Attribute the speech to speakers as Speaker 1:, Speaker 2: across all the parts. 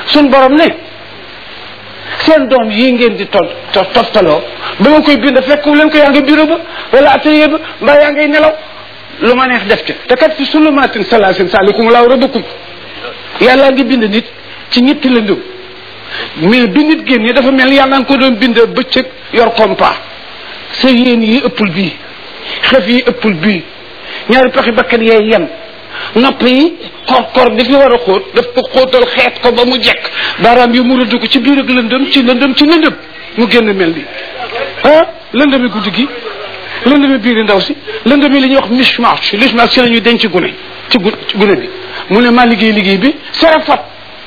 Speaker 1: suñ borom ne seen doom yii ngeen di tol toftaloo ba ma koy bind fekku leen ko yaa ngi bureau ba wala atelier ba mbaa yaa ngay nelaw lu ma neex def ca te kat fi sulumatin salaasin saalikum laaw rabbukum yàlla ngi bind nit ci ñetti lëndëm mais bi nit génn dafa mel ni yàlla nga ko doon bind bëccëg yor compas sa yéen yi ëppul bii xef yi ëppul bii ñaari paxi bakkan yee yem nopp yi kor kor di fi war a xóot daf ko xóotal xeet ko ba mu jekk baaraam yi mu rëdd ko ci biir ak lëndëm ci lëndëm ci lëndëm mu génn mel ni ah lëndëmi guddi gi lëndëmi biiri ndaw si lëndëmi li ñuy wax mishmash mishmash ci la ñuy denc gune ci gu ci gune bi mu ne maa liggéey liggéey bi sarafat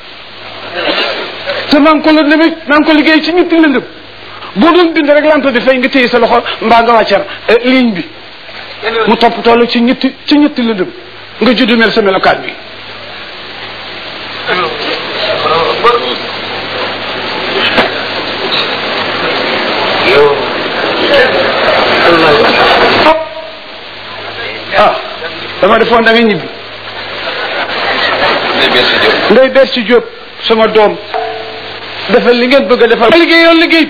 Speaker 1: te maa ngi ko lëndëmi maa ngi ko liggéey ci ñetti lëndëm boo doon bind rek lampe bi fay nga téye sa loxo mbaa nga wàccar ligne bi mu topp toll ci ñetti ci ñetti lëndëm nga juddu mel sa melokaan bi ah dama defoon da nga ñibbi ndey ber ci jóob sama doom defal li ngeen bëgg a defal liggéey yoon liggéey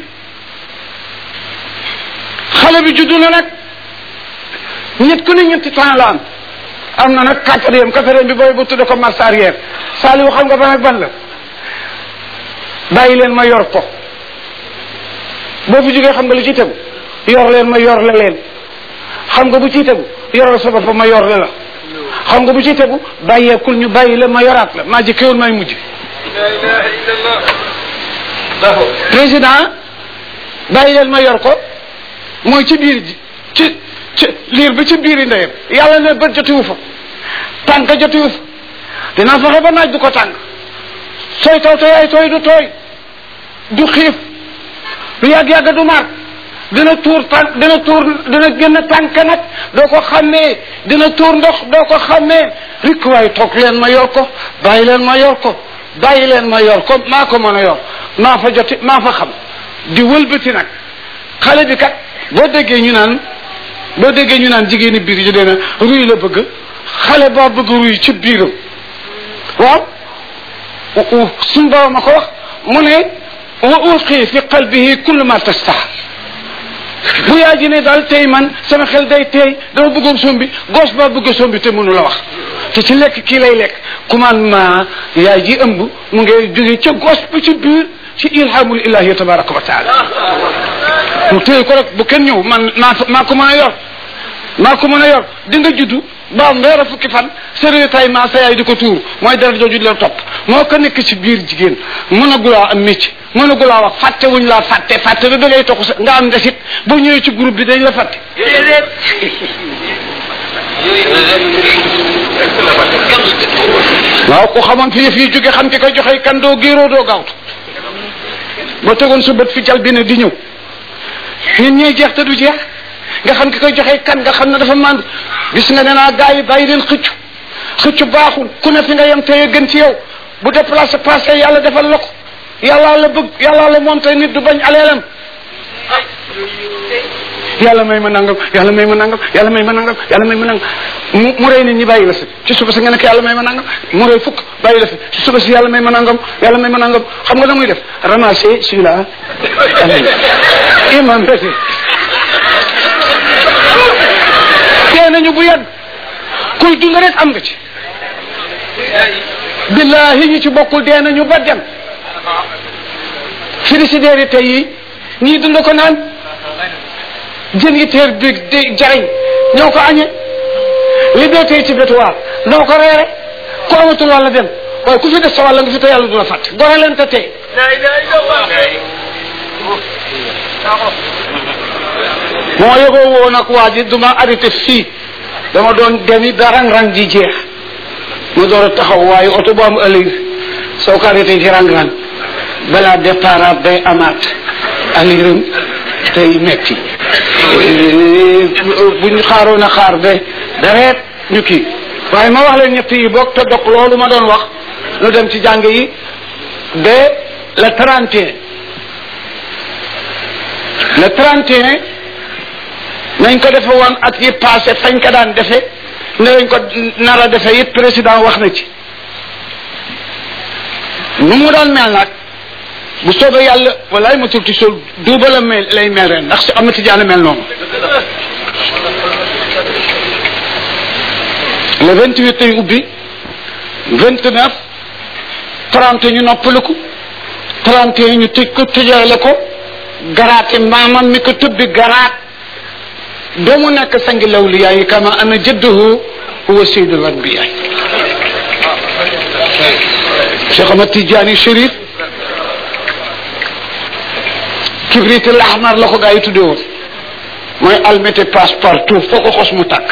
Speaker 1: xale bi juddu na nag ñett ku ne ñetti temps la am am na nag quatrième quatrième bi booy bu tudde ko marche arrière Saliou xam nga ban ak ban la bàyyi leen ma yor ko boo fi jógee xam nga lu ciy tegu yor leen ma yor la leen xam nga bu ciy tegu yoral sa bopp ma yor la la xam nga bu ciy tegu bàyyeekul ñu bàyyi la ma yoraat la maa jëkkewul may mujj président bàyyi leen ma yor ko mooy ci biir ji ci ci liir bi ci biiri ndeyam yàlla ne bët jotiwu fa tànk jotiwu fa dinaa fexe ba naaj du ko tànk sooy taw te yaay tooy du tooy du xiif du yàgg-yàgg du mar dina tuur tànk dina tuur dina génn tànk nag doo ko xàmmee dina tuur ndox doo ko xàmmee rikk waay toog leen ma yor ko bàyyi leen ma yor ko bàyyi leen ma yor ko maa ko mën a yor maa fa joti maa fa xam di wëlbati nag xale bi kat boo déggee ñu naan boo déggee ñu naan jigéeni biir yi dina ruy la bëgg xale boo bëgg ruy ci biiram waaw suñ borom ma ko wax mu ne wa ulqi fi qalbihi kullu ma tastah bu yaa ji ne daal tey man sama xel day teey dama bëggoon sombi gos baa bëgg sombi te mënu la wax te ci lekk kii lay lekk commandement yaay ji ëmb mu ngi jóge ca gos ba ci biir ci ilhamul ilahi tabaraka wa taala mu téye ko rek bu kenn ñëw man maa maa ko mën a yor maa ko mën a yor di nga juddu ba weer a fukki fan sérieux tay ma sa yaay di ko tuur mooy dara jooju di la topp moo ko nekk ci biir jigéen mën a gulaa am métier mën a gulaa wax fàtte wuñ laa fàtte fàtte ba da ngay toxu sa nga am ndesit boo ñëwee ci groupe bi dañ la fàtte waaw ku xamoon fi yëf yi jóge xam ki koy joxe kan doo géeroo doo gaawtu boo tegoon sa bët fi jal bi ne di ñëw nit ñee jeex te du jeex nga xam ki koy joxe kan nga xam ne dafa mànd gis nga ne naa gars yi bàyyi leen xëccu xëccu baaxul ku ne fi nga yem tey gën ci yow bu déplacé passé yàlla defal la ko yàllaa la bëgg yàllaa la moom tey nit du bañ aleelam yàlla may ma nangam yàlla may ma nangam yàlla may ma nangam yàlla may ma nangam mu mu rey nit ñi bàyyi la fi ci suba si nga nekk yàlla may ma nangam mu rey fukk bàyyi la fi ci suba si yàlla may ma nangam yàlla may ma nangam xam nga da muy def ramasser celui-là imam rek tee nañu bu yàgg kuy dund rek am nga ci billahi ñi ci bokkul dee nañu ba dem frigidaire yi tey yi ñii dund ko naan jën yi teer bi di jariñ ñoo ko añe li dee tey ci bétuwaar noo ko reere ku amatul wàlla dem waaye ku fi def sa wàlla nga fi te yàlla du la fàtte gore leen te tey moo yëgoo woon ak waa ji duma arrêté fii dama doon demi ba rang-rang ji jeex ma door a taxaw waaye oto bu am ëllëg soo ko arrêté ci rang-rang balaa départ day amaat aliram tey metti bu ñu xaaroon a xaar ba dareet ñu kii waaye ma wax leen ñett yi bokk te dok loolu ma doon wax nu dem ci jàng yi ba le 31 le 31 nañ ko defe woon at yi passé fañ ko daan defe ne lañ ko nar a defe it président wax na ci nu mu doon mel nag bu soobee yàlla walaay ma turti sol duuba la mel lay mel ren ndax si amati jaana mel noonu le vingt huit ay ubbi vingt neuf trente ñu noppaliku trente et ñu tëj ko tëjaale ko garaate maamam mi ko tëbbi garaat ba mu nekk sangi lawliyaa yi kama ana jëddahu huwa sayyidul anbiyaa Cheikh Ahmad Tidiane Chérif kibrit al ahmar la ko gaa yi tuddee woon mooy almete passe partout foo ko xos mu tàkk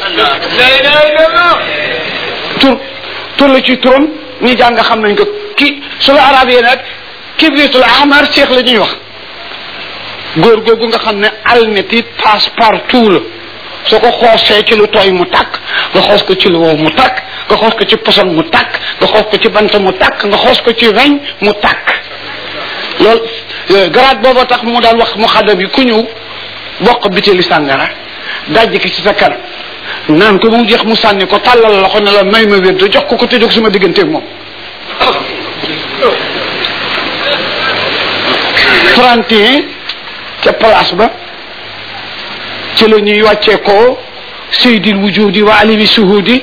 Speaker 1: tur tur la ci turam ñi jàng xam nañ ko ki su la arab yi nag kibritul ahmar cheikh la ñuy wax góor googu nga xam ne almeti passe partout la soo ko xoosee ci lu tooy mu tàkk nga xoos ko ci lu wow mu tàkk nga xoos ko ci poson mu tàkk nga xoos ko ci bant mu tàkk nga xoos ko ci weñ mu tàkk loolu garaat booba tax mu daan wax mu xadam yi ku ñëw bokk biteli sàngara dajj ki ci sa kanam naan ko mu jeex mu sànni ko tàllal la ko ne la may ma wér jox ko ko te jóg sama digganteeg moom 31 ca place ba ci la ñuy wàccee ko seydil wujudi wa alimi suhudi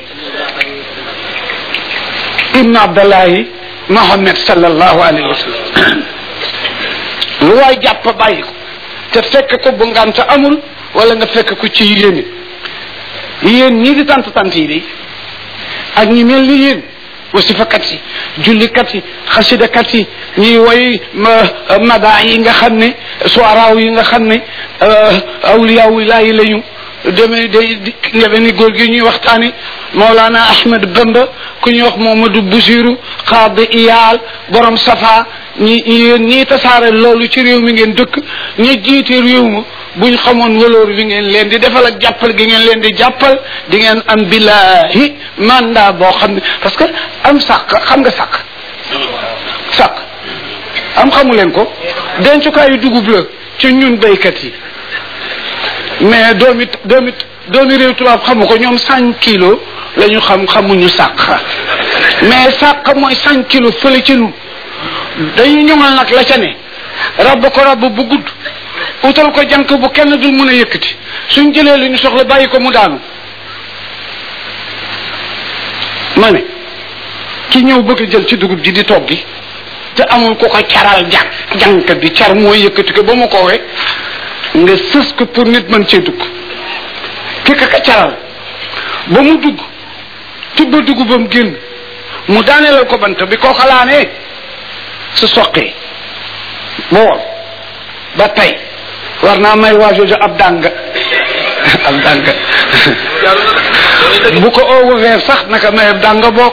Speaker 1: ibn abdallahi mohammed sallallahu alayhi wa sallam lu waay jàpp bàyyi ko te fekk ko bu ngant amul wala nga fekk ko ci yéene yéen ñii di tant tant yi de ak ñi mel ni yéen wasifakat yi jullikat yi xasidakat yi ñuy woy mada yi nga xam ne soiraaw yi nga xam ne awliyaaw laayi lañu demee day ndeme ni góor gi ñuy waxtaani Mawlana Ahmed Bamba ku ñuy wax Momadou Boussirou xaadi iyaal borom safa ñi yéen ñii tasaare loolu ci réew mi ngeen dëkk ñi jiite réew ma buñ xamoon waloor bi ngeen leen di defal ak jàppal gi ngeen leen di jàppal di ngeen am billahi mandat boo xam ne parce que am sàq xam nga sàq sàq am xamu leen ko dencukaayu dugub la ci ñun béykat yi mais doomi doomi doomi réew tubaab xamu ko ñoom cinq kilos la ñu xam xamuñu sàq mais sàq mooy cinq kilos fële ci ñun dañu ñoŋal nag la ca ne rabb ko rabb bu gudd utal ko jànk bu kenn dul mën a yëkkati suñ jëlee li ñu soxla bàyyi ko mu daanu ma ne ki ñëw bëgg a jël ci dugub ji di toggi te amul ko ko caral jànk jànk bi car mooy yëkkati ko ba mu ko we nga sës ko pour nit mën cee dugg ki ka ka caral ba mu dugg tibba dugubam génn mu daaneelal ko bant bi koo xalaanee su soqee bool ba tey war naa may waa jooju ab dàng ab dàng bu ko oowuwee sax naka may ab dàng boog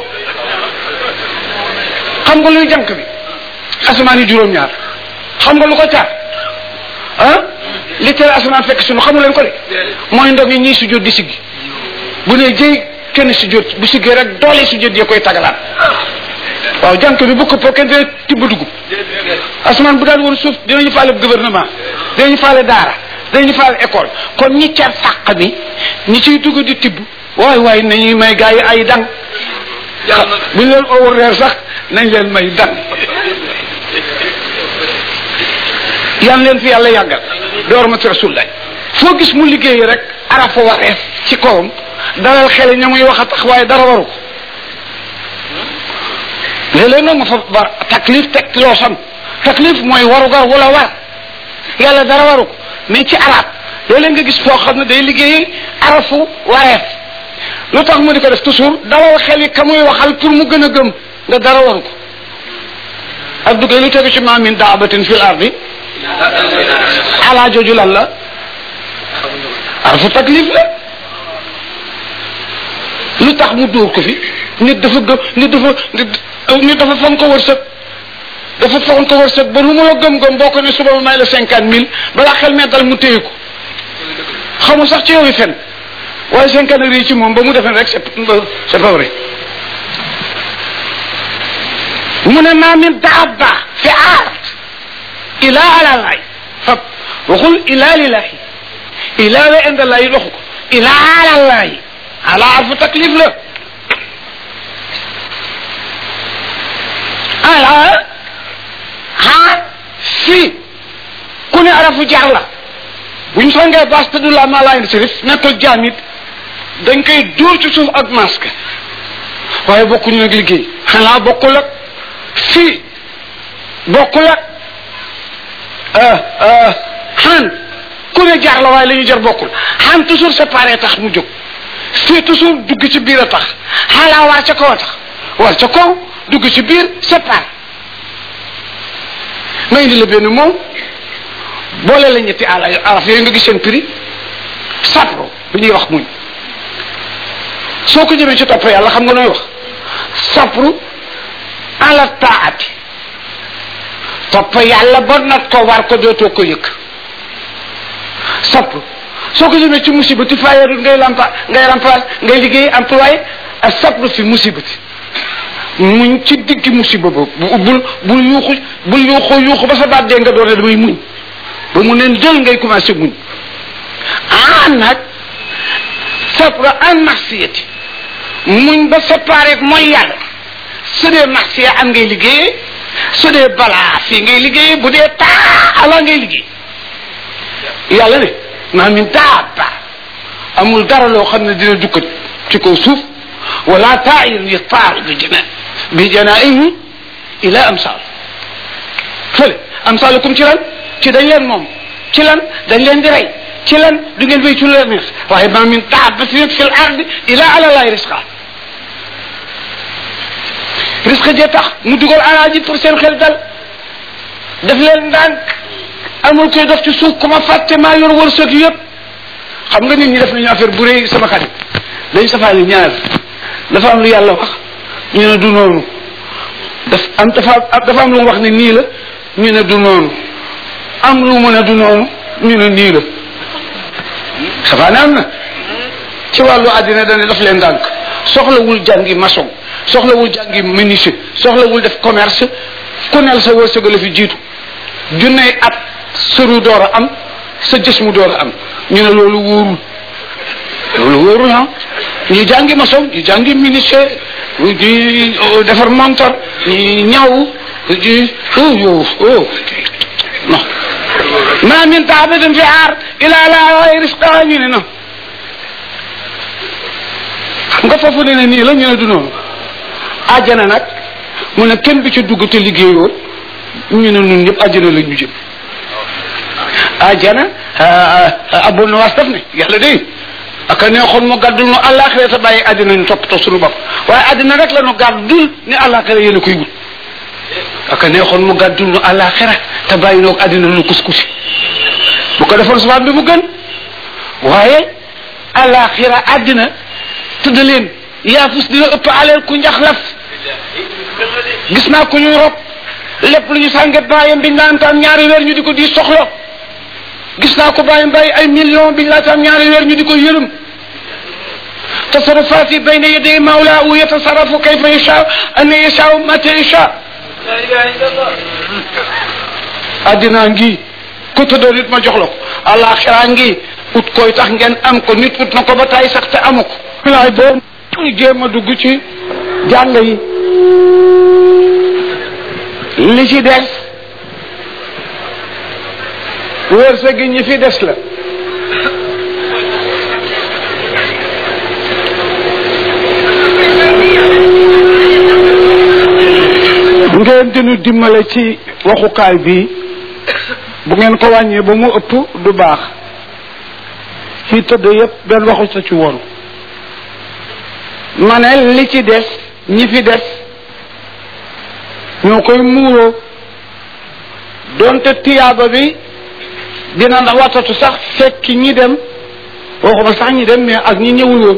Speaker 1: xam nga luy jànk bi asamaan yi juróom-ñaar xam nga lu ko caar ah li tere asamaan fekk sunu xamu leen ko de mooy ndog yi ñii sujjóot di siggi bu ne jëy kenn sujjóot bu siggee rek doole sujjóot yee koy tagalaat waaw jànk bi bu këppoo kenn dina tibb dugub asamaan bu daan woon suuf dinañu faale gouvernement dinañu faale daara dinañu faale école kon ñi car sàq bi ñi ciy dugg di tibb waay waay nañuy may gaa yi ay dang buñ leen owu reer sax nañ leen may dang yan leen fi yàlla yàggal door ma ci rasulullah foo gis mu liggéey rek arafa wareef ci kawam dalal xel ña muy wax a tax waaye dara waru ko léeg-léeg nag ma fa ba taklif teg loo xam taklif mooy warugar wala war yàlla dara waru ko mais ci arab léeg-léeg nga gis foo xam ne day liggéey arafu wareef lu tax mu di ko def toujours dalal xel yi ka muy waxal pour mu gën a gëm nga dara waru ko ak duggee lu tegu ci ma min daabatin fil ardi ala jooju lan la arafu taklif la lu tax mu dóor ko fi nit dafa gëm nit dafa nit dafa fonk ko wërsëg dafa fonk ko wërsëg ba lu mu la gëm-gëm boo ko ne suba ma may la cinquante mille balaa xel mee dal mu téye ko xamul sax ci yow yi fen waaye cinquante yi ci moom ba mu defee rek c'est c'est pas vrai mu ne maa min daaba fi aard ila ala laay fab waxul ila lillahi ila la inda laay waxu ko ila ala laay ala arfu taklif la ala ha fii ku ne arafu jaar la buñ songee bas te du la malayin sirif nekkul jaam it dañ koy dóor ci suuf ak masque waaye bokkuñu nag liggéey xanaa bokkul ak fii bokkul ak xan ku ne jaar la waaye la ñuy jar bokkul xan toujours séparé tax mu jóg fii toujours dugg ci biir a tax xaalaa war ca kaw a tax war ca kaw dugg ci biir séparé ma indi la benn moom boole la ñetti ala araf yooyu nga gis seen prix sapro bu ñuy wax muñ soo ko jëmee ci topp yàlla xam nga nooy wax sapru ala taati topp yàlla ba nat ko war ko dootoo ko yëg sapru soo ko jëmee ci musibati fayeerul ngay lampa ngay remplace ngay liggéey employé ak sapru fi musibati muñ ci digg musiba boobu bul bul yuuxu bul yuuxu yuuxu ba sa baat dee nga doon ne damay muñ ba mu neen jël ngay commencé muñ ah nag sapru an marsiyati muñ ba séparé mooy yàlla su dee marsiya am ngay liggéeyee su dee balaa fii ngay liggéeyee bu dee taa ala ngay liggéey yàlla ne maa min daaba amul dara loo xam ne dina dukkat ci kaw suuf wala taayir yataaru bi jana bi janaihi ila amsal fële amsalukum ci lan ci dañ leen moom ci lan dañ leen di rey ci lan du ngeen wéy ci lu leen neex waaye maa min daabatin fi l ardi ila ala laay risqa risque jee tax mu dugal alaaji pour seen xel dal def leen ndànk amul koy dox ci suuf ku ma fàtte maa yor wërsëg yëpp xam nga nit ñi def nañu affaire bu rëy sama xarit dañ safaani ñaar dafa am lu yàlla wax ñu ne du noonu daf am dafa dafa am lu mu wax ne nii la ñu ne du noonu am lu mu ne du noonu ñu ne nii la safaani am na ci wàllu àddina dane daf leen ndànk soxlawul jàngi maçon soxlawul jàngi menuisier soxlawul def commerce ku nel sa wërsëg la fi jiitu junney at sëru door a am sa jës mu door a am ñu ne loolu wóorul loolu wóorul ah ñu jàngi maçon ñu jàngi menuisier di defar montor ñu ñaw di oh yow oh non ma min taabatin fi aar ila la risqa ñu ne non xam nga foofu ne ne nii la ñu ne du noonu àjjana nag mu ne kenn du ci dugg te liggéeyoo ñu ne ñun ñëpp àjjana la ñu jëm àjjana abul nawaas daf ne yàlla day aka neexoon mu gàddul nu àllaaxira te bàyyi àddina ñu toppatoo suñu bopp waaye àddina rek la nu gàddul ni àllaaxira yéen a koy wut aka neexoon mu gàddul nu àllaaxira te bàyyi noog àddina nu kuskusi bu ko defoon subaan bi mu gën waaye àllaaxira àddina tëdd leen yaafus dina ëpp aleel ku njaxlaf gis naa ko ñuy rob lépp lu ñu sànget bàyyam biñ naan taam ñaari weer ñu di ko di soxla gis naa ko bàyyam bàyyi ay million biñ laa taam ñaari weer ñu di ko yërëm tasarrufaati bayna yaday mawlaahu yatasarrafu kayfa yashaa an yashaa mata yashaa addinaa ngi ku tëddoo nit ma jox la ko àllaaxiraa ngi ut koy tax ngeen am ko nit ut na ko ba tay sax te amu ko laay boo ñu jéem a dugg ci jàng yi li ci des wërsëg gi ñi fi des la ngeen dinu dimbale ci waxukaay bi bu ngeen ko wàññee ba mu ëpp du baax fii tëdd yépp benn waxu sa ci woon ma ne li ci des ñi fi des ñoo koy muuroo doonte tiyaaba bi dina ndax watatu sax fekk ñi dem waxuma sax ñi dem mais ak ñi ñëwul woon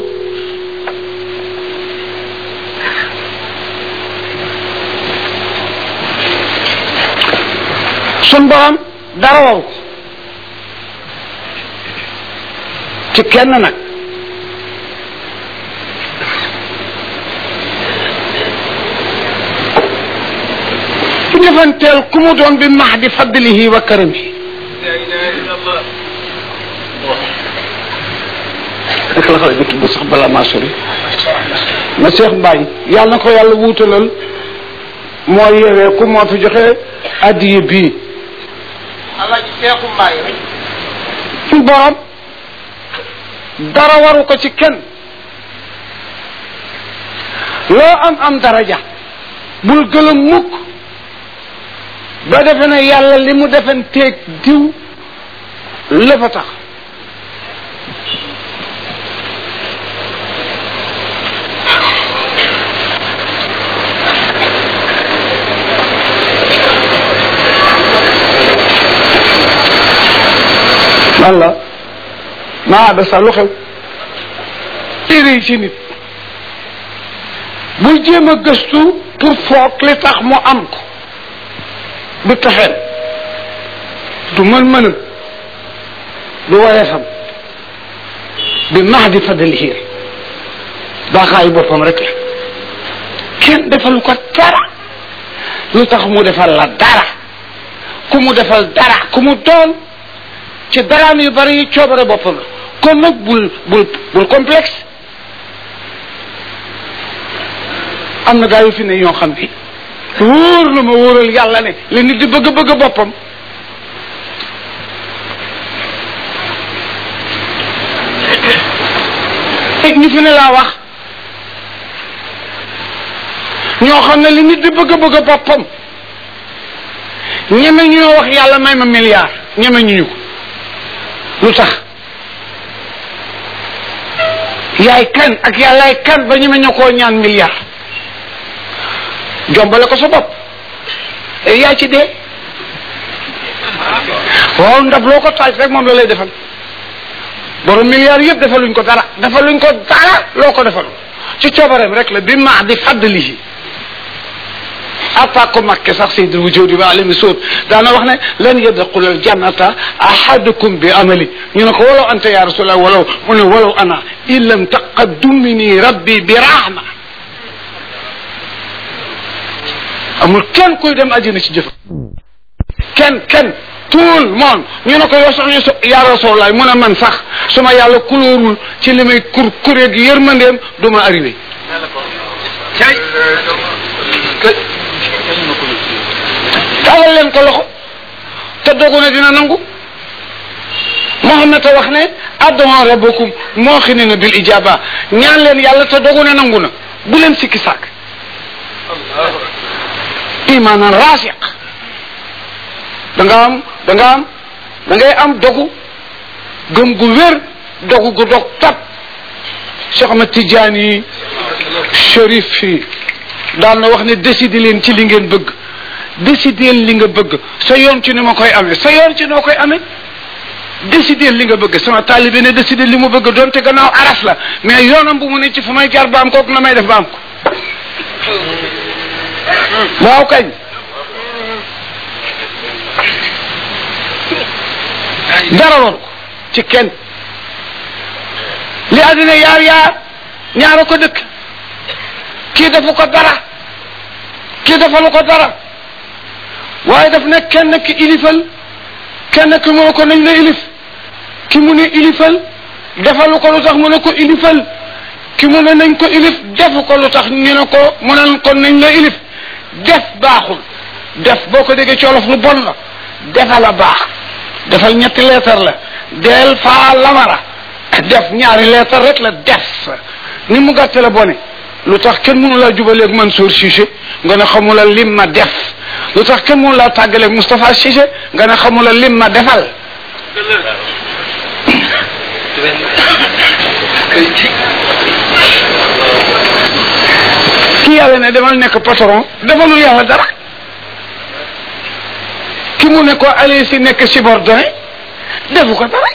Speaker 1: sun borom dara waru ko ci kenn nag ci defanteel ku mu doon bi mahdi fadlihi wa karamihi naka la xale bi tudd sax bala maa sori ma Cheikh Mbaye yàlla na ko yàlla wuutalal moo yeewee ku moo fi joxe addiye bii
Speaker 2: alaaji seexu mbaay rek
Speaker 1: suñ borom dara waru ko ci kenn loo am am daraja bul gëlëm mukk ba defe ne yàlla li mu defen teeg diw lépp a tax walla maa da sa lu xew téere ci nit bul jéem a gëstu pour foog li tax mu am ko du taxeen du mën-mënam du woyefam bi max di fadalihi baaxaayu boppam rek la kenn defalu ko dara lu tax mu defal la dara ku mu defal dara ku mu doon ci daraam yu bari yi coobare boppam la kon nag bul bul bul complexe am na gaa yu fi ne ñoo xam bi wóor na ma wóoral yàlla ne li nit di bëgg bëgg boppam teg ñi fi ne laa wax ñoo xam ne li nit di bëgg bëgg boppam ñeme ñu ñoo wax yàlla may ma milliard ñeme ñu ñu ko lu tax yaay kan ak yàllaay kan ba ñeme ñu koo ñaan milliard jombale ko sa bopp yaa ci dee waaw ndab loo ko taaj rek moom la lay defal borom milliards yëpp defaluñ ko dara defaluñ ko dara loo ko defal ci coobareem rek la bi maax di fàddalihi atta ko makke sax sayyidul wujudi ba alimi suud daana wax ne lan yadxula al jannata ahadukum bi amali ñu ne ko walaw anta ya rasulallah walaw mu ne walaw ana in lam taqaddumini rabbi bi rahma amul kenn kuy dem àjjana ci jëf kenn kenn tout le monde ñu ne ko yow sax ñu ya rasulallah mu ne man sax su ma yàlla kulóorul ci li may kur kuréeg yërmandeem du ma arrivé taalal leen ko loxo te dogu ne dina nangu Muhammad te wax ne addu'a rabbakum muuqinina bil ijaba ñaan leen yàlla te dogu ne nangu na bu leen sikki sàkk imaanan raasiq da nga am da nga am da ngay am dogu gëm gu wér dogu gu dog tab Cheikh Ahmad Tidiane Chérif fii daan na wax ne décider leen ci li ngeen bëgg décider li nga bëgg sa yoon ci ni ma koy amee sa yoon ci noo koy amee décider li nga bëgg sama taalibe ne décider li mu bëgg doonte gannaaw aras la mais yoonam bu mu ne ci fu may jaar ba am ko na may def ba am ko waaw kañ dara war ko ci kenn li àddina yaar yaar ñaara ko dëkk kii defu ko dara kii defalu ko dara waaye daf ne kenn ki ilifal kenn ki mu ne ko nañ la ilif ki mu ne ilifal defalu ko lu tax mu ne ko ilifal ki mu ne nañ ko ilif defu ko lu tax ñu ne ko mu ne ko nañ la ilif def baaxul def boo ko déggee ci wolof lu bon la defal a baax defal ñetti leetar la del faa lamara def ñaari leetar rek la def ni mu gàtte la bone lu tax kenn mënu laa jubaleeg Mansour Cissé nga ne xamula lim ma def lu tax kenn mënu laa tàggaleeg Moustapha Cissé nga ne xamula lim ma defal ki yàlla ne demal nekk patron defalul yàlla dara ki mu ne ko allez si nekk subordonné defu ko dara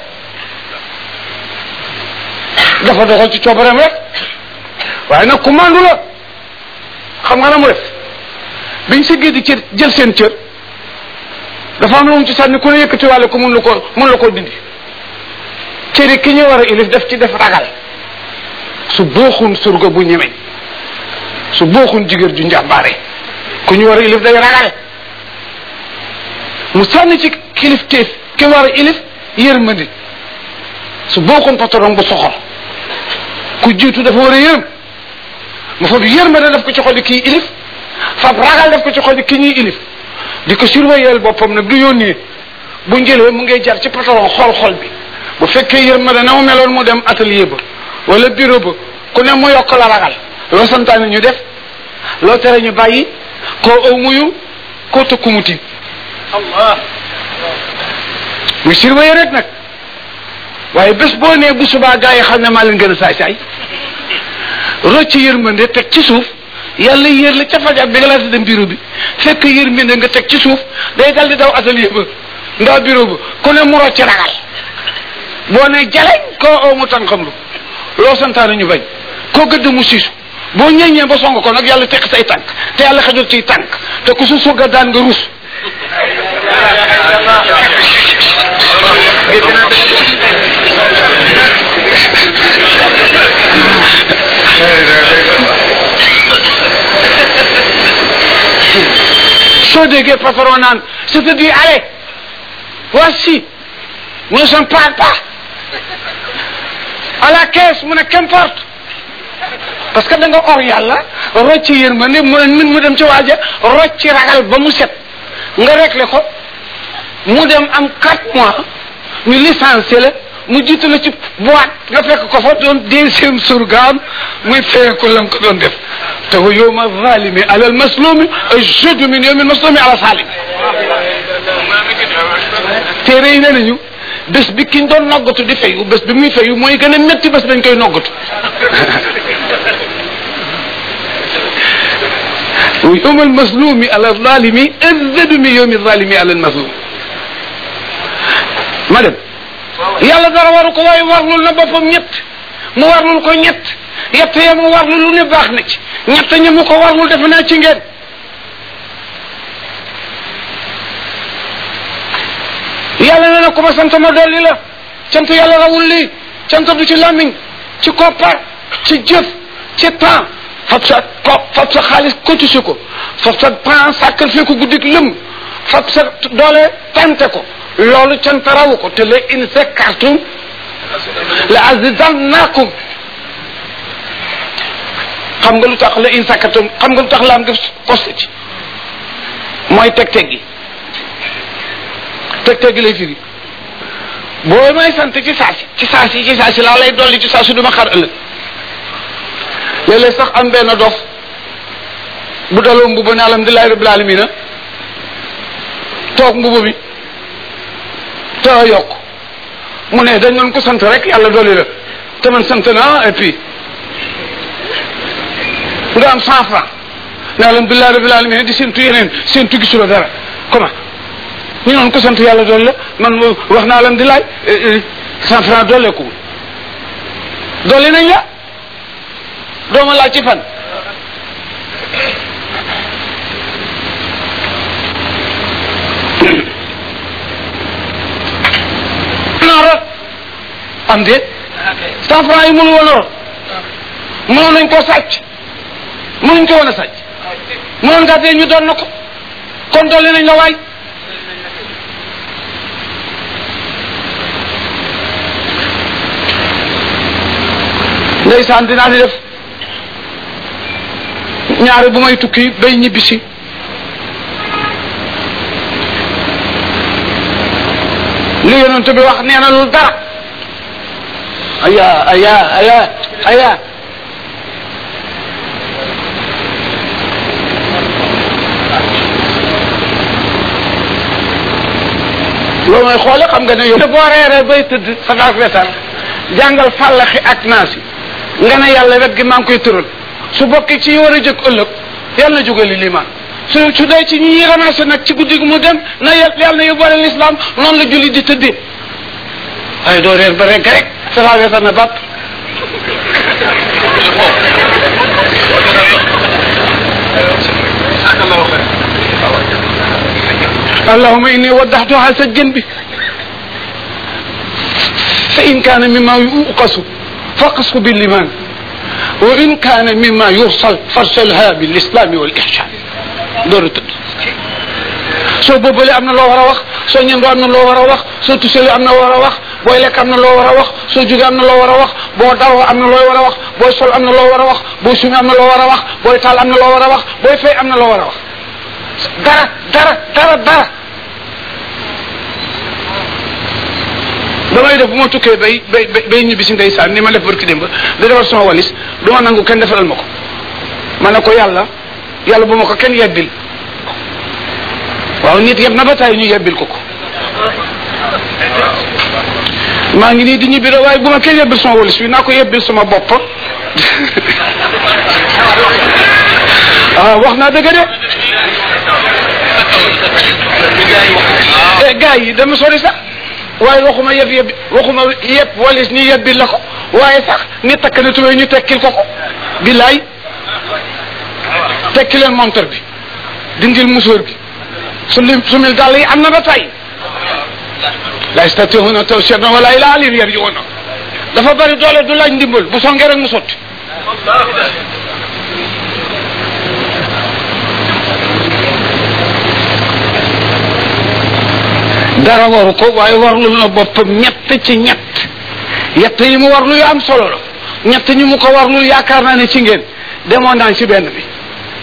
Speaker 1: dafa doxal ci coobareem rek waaye nag commande la xam nga na mu def biñ si di cër jël seen cër dafa am lu mu ci sànni ku ne yëkkati wàlle ko mun la ko mun la ko dindi cëri ki ñu war a ilif def ci def ragal su booxun surga bu ñemeñ su booxun jigéen ju njàmbaare ku ñu war a ilif day ragal mu sànni ci kilifteef ki war a ilif yërmandi su booxun patron bu soxor ku jiitu dafa war a yërëm mu fa yërmande daf ko ci xoli kii ilif fab ragal def ko ci xol ki ñuy ilif di ko surveiller boppam nag du yónnee bu njëlee mu ngay jar ci patron xool xol bi bu fekkee yërmande na mu meloon mu dem atelier ba wala bureau ba ku ne mu yokk la ragal loo santaane ñu def loo tere ñu bàyyi koo aw muyu koo tëkku mu tiim
Speaker 2: allah
Speaker 1: muy surveiller rek nag waaye bés boo nee bu subaa gaa yi xam ne maa leen gën a saay saay rocc yërmande teg ci suuf yàlla yéer la ca fajar bi nga laata dem bureau bi fekk yërmande nga teg ci suuf day dal di daw atelier ba ndaa bureau ba ku ne mu rocc ragal boo ne jaleñ koo oo mu tànkam lu loo santaane ñu bañ koo gëdd mu siisu boo ñeññee ba song ko nag yàlla teq say tànk te yàlla xajul ciy tànk te ku su sugga daan nga rus soo déggee patron naan je te dis allez voici nous sommes pas pas à la caisse mu ne qu'importe parce que da nga or yàlla rocc yërmande mu ne mu dem ci waaja rocc ragal ba mu set nga réglé ko mu dem am quatre mois ñu licencié la mu jiitu la ci boîte nga fekk ko fa doon deuxième surgaam muy feeku la ko doon def te wa yowma zalimi ala al maslumi ajadu min yowmi al maslumi ala salim téere yi nee nañu bés bi kiñ doon noggatu di fayu bés bi muy fayu mooy gën a métti bés dañ koy noggatu wa yowma al maslumi ala zalimi ajadu min yowmi zalimi ala al maslum ma dem yàlla dara waru ko waaye warlul na boppam ñett mu warlul ko ñett yett ya mu warlu lu ne baax na ci ñett ñi mu ko warlul defe naa ci ngeen yàlla nee na ku ma sant ma dolli la cant yàlla rawul lii cant du ci làmmiñ ci koppar ci jëf ci temps fab sa ko fab sa xaalis cotisé ko fab sa temps sacrifié ko guddik lëm fab sa doole tante ko loolu cant rawu ko te la in sakkartum la azidannakum xam nga lu tax la in sakkartum xam nga lu tax laam nga posté ci mooy teg teg gi teg teg gi lay firi boo may sant ci saasi ci saasi ci saasi laa lay dolli ci saasi du ma xar ëllëg léeg-léeg sax am benn dof bu daloo mbubu ne alhamdulilahi rabbil alamina toog mbubu bi te yokk mu ne dañ doon ko sant rek yàlla dolli la te man sant naa et puis nga am cent franc ne alhamdulilah rabbil alamin di séntu yeneen séntu gisuloo dara comment ñu noon ko sant yàlla dolli la man wax naa alhamdulilah cent franc dolleeku dolli nañ la dooma laaj ci fan naa rot am déet cent franc yi mënu woon a rot mënoon nañ koo sàcc mënuñ ko woon a sàcc mënoon ngaa dee ñu doon na ko kon dolli nañ la waay ndeysaan dinaa di def ñaari bu may tukki bay ñibbisi li yonent bi wax nee na lu dara aya aya aya aya loolu mooy xoole xam nga ne yow boo reeree bay tëdd safaak wetar jàngal fàllaxi ak naasi nga ne yàlla wet gi maa ngi koy tëral su bokki ci war a jëkk ëllëg yàlla na jógali limaan su su dee ci ñi ramassé nag ci guddi gi mu dem na yàlla na yóbbaale l'islam noonu la julli di tëddee waaye doo reer ba rek rek safaak wetar na bàpp اللهم إني وضحتها سجن به فإن كان مما يؤقص فقصه باللمان وإن كان مما يرسل فارسلها بالإسلام والإحسان دور تد soo boobalee am na loo war a wax soo ñëndoo am na loo war a wax soo tusalee am na loo war a wax booy lekk am na loo war a wax soo jógee am na loo war a wax boo dawoo am na loo war a wax booy sol am na loo war a wax booy sumi am na loo war a wax booy taal am na loo war a wax booy fay am na loo war a wax dara dara dara dara damay def bu ma tukkee bay bay bay ñibbi si ndeysaan ni ma def barki démb di defar sama walis du ma nangu kenn defaral ma ko ma ne ko yàlla yàlla bu ma ko kenn yebbil waaw nit yeb na ba tay ñu yebbil ko ko maa ngi nii di ñibbi rek waaye bu ma kenn yebbil sama walis bi naa ko yebbil sama bopp ah wax naa dëgg de eh gars yi dama sori sax waaye waxuma yeb yeb waxuma yeb walis ni yebbil la ko waaye sax ni takk na tubéy ñu tekkil ko ko billaay tekki leen montor bi dindil musóor bi su lim sumil dàll yi am na ba tay la yastati'una tawsiyatan wala ila alin yarji'una dafa bari doole du laaj ndimbal bu songee rek mu sotti dara waru ko waaye warlu na boppam ñett ci ñett yett yi mu warlu yu am solo la ñett ñi mu ko warlu yaakaar naa ne ci ngeen demoon naa ci benn bi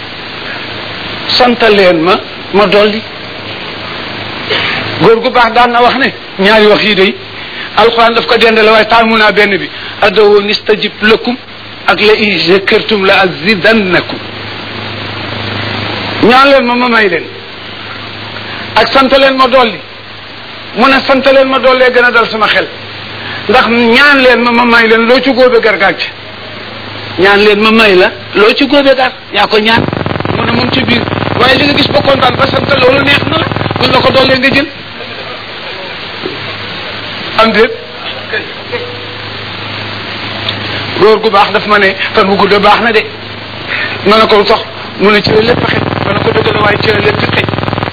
Speaker 1: sant leen ma ma dolli góor gu baax daan na wax ne ñaari wax yi day alxuraan daf ko dendale waaye taamu naa benn bi adawo nistajib lakum ak la in shakartum la azidannakum ñaan leen ma ma may leen ak sant leen ma dolli mu ne sant leen ma dollee gën a dal sama xel ndax ñaan leen ma ma may leen loo ci góobe gar gàcc ñaan leen ma may la loo ci góobe gar yaa ko ñaan mu ne moom ci biir waaye li nga gis ba kontaan ba sant loolu neex na la mun la ko dollee nga jël am déet góor gu baax daf ma ne fan bu gudd baax na de ma ne ko lu tax mu ne ci la lépp xëj ma ne ko dëgg la waaye ci la lépp xëj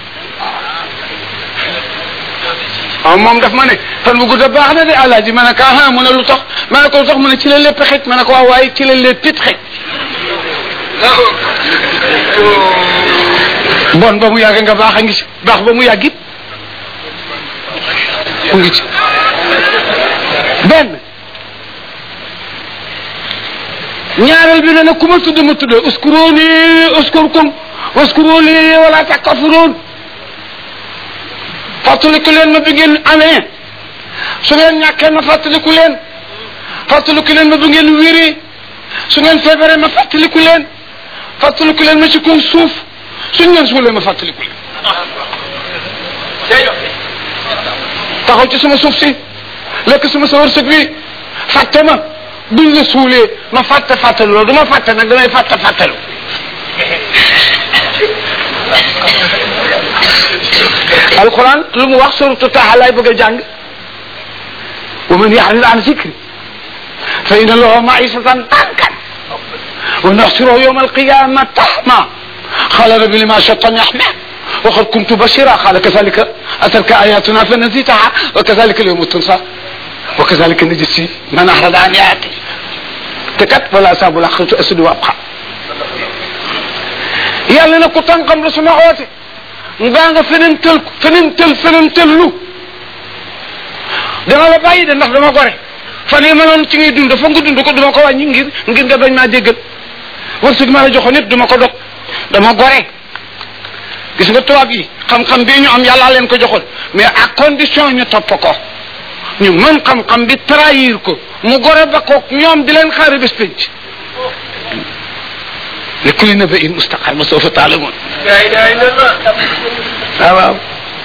Speaker 1: waaw moom daf ma ne fan bu gudd baax na de alaaji ma ne ko ah mu ne lu tax ma ne ko lu tax mu ne ci la lépp xëj ma ne ko waaw waaye ci la lépp it xëj bon ba mu yàgg nga baax a ngi ci baax ba mu yàgg it mu ngi ci benn ñaareel bi ne nag ku ma tudd ma tudd uskurooni uskurkum uskurooni wala takkafuroon fàttaliku leen ma bi ngeen amee su ngeen ñàkkee ma fàttaliku leen fàttaliku leen ma bi ngeen wéree su ngeen feebaree ma fàttaliku leen fàttaliku leen ma ci kaw suuf suñ leen suulee ma fàttaliku leen taxaw ci sama suuf si lekk sama sa wërsëg bi fàtte ma buñ la suulee ma fàtte fàttalu loolu du ma fàtte nag damay fàtte fàttalu alquran lu mu wax suratu taha laay bëgg a jàng wa man yaxrid an zikri fa inna lahu maisatan dankan wa naxsiruhu yawma alqiyama tahma قال رب لما شطني أحمد وقد كنت بشيرا قال كذلك أتلك آياتنا فنسيتها وكذلك اليوم تنسى وكذلك نجسي من أحرد عن آياتي تكت ولا أصاب الآخرة أسد وأبقى yàlla na ku tànkam la suma oote ngaa nga feneen tël feneen tël feneen tël lu dama la bàyyi de ndax dama gore fan yi ma noon ci ngay dund fa nga dund ko duma ko wàññi ngir ngir nga bañ maa déggal wërsëg ma la joxoon nit duma ko dog dama gore gis nga tubaab yi xam-xam bii ñu am yàllaa leen ko joxoon mais à condition ñu topp ko ñu mën xam-xam bi trahir ko mu gore ba koog ñoom di leen xaari bés penc li kulli nabain mustaqar ma soo fa taalamoon waaw waaw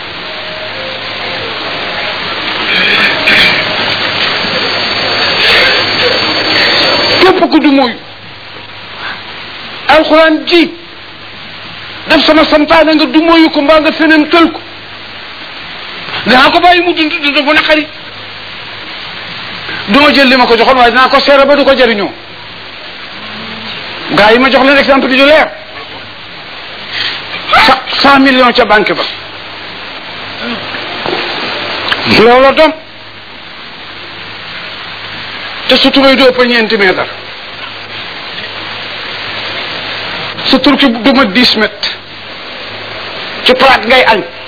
Speaker 1: képp ku du mooy alxuraan ji def sama santaane nga du mooyu ko mbaa nga feneen tël ko dinaa ko bàyyi mu dund dund bu naqari du ma jël li ma ko joxoon waaye dinaa ko seere ba du ko jëriñoo gars yi ma jox leen exemple bi du leer cent millions ca banque ba loolu doom te su tubay du ëpp ñeenti mètre sa turki du ma dix mètres ci plate ngay añ